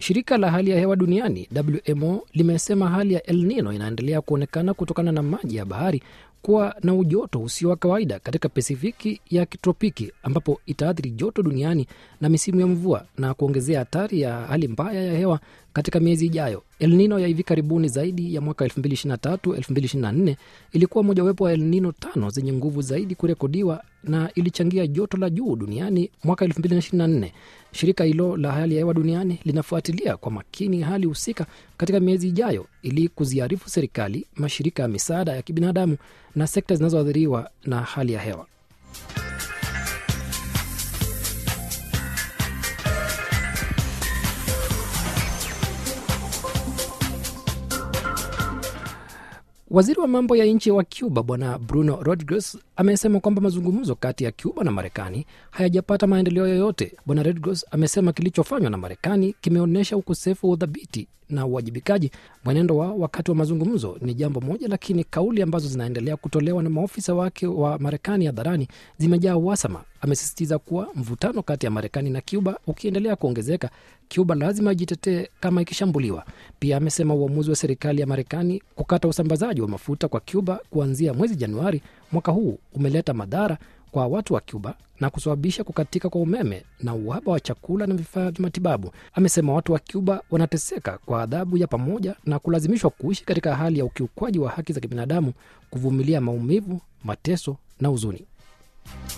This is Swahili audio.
Shirika la hali ya hewa duniani WMO limesema hali ya El Nino inaendelea kuonekana kutokana na maji ya bahari kuwa na ujoto usio wa kawaida katika Pasifiki ya kitropiki ambapo itaathiri joto duniani na misimu ya mvua na kuongezea hatari ya hali mbaya ya hewa katika miezi ijayo. El Nino ya hivi karibuni zaidi ya mwaka 2023-2024 ilikuwa mojawapo wa El Nino tano zenye nguvu zaidi kurekodiwa na ilichangia joto la juu duniani mwaka 2024. Shirika hilo la hali ya hewa duniani linafuatilia kwa makini hali husika katika miezi ijayo ili kuziarifu serikali, mashirika ya misaada ya kibinadamu na sekta zinazoathiriwa na hali ya hewa. Waziri wa mambo ya nje wa Cuba Bwana Bruno Rodriguez amesema kwamba mazungumzo kati ya Cuba na Marekani hayajapata maendeleo yoyote. Bwana Rodriguez amesema kilichofanywa na Marekani kimeonyesha ukosefu wa udhabiti na uwajibikaji mwenendo wao wakati wa mazungumzo ni jambo moja, lakini kauli ambazo zinaendelea kutolewa na maofisa wake wa Marekani hadharani zimejaa uhasama. Amesisitiza kuwa mvutano kati ya Marekani na Cuba ukiendelea kuongezeka, Cuba lazima ijitetee kama ikishambuliwa. Pia amesema uamuzi wa serikali ya Marekani kukata usambazaji wa mafuta kwa Cuba kuanzia mwezi Januari mwaka huu umeleta madhara kwa watu wa Cuba na kusababisha kukatika kwa umeme na uhaba wa chakula na vifaa vya matibabu. Amesema watu wa Cuba wanateseka kwa adhabu ya pamoja na kulazimishwa kuishi katika hali ya ukiukwaji wa haki za kibinadamu, kuvumilia maumivu, mateso na huzuni.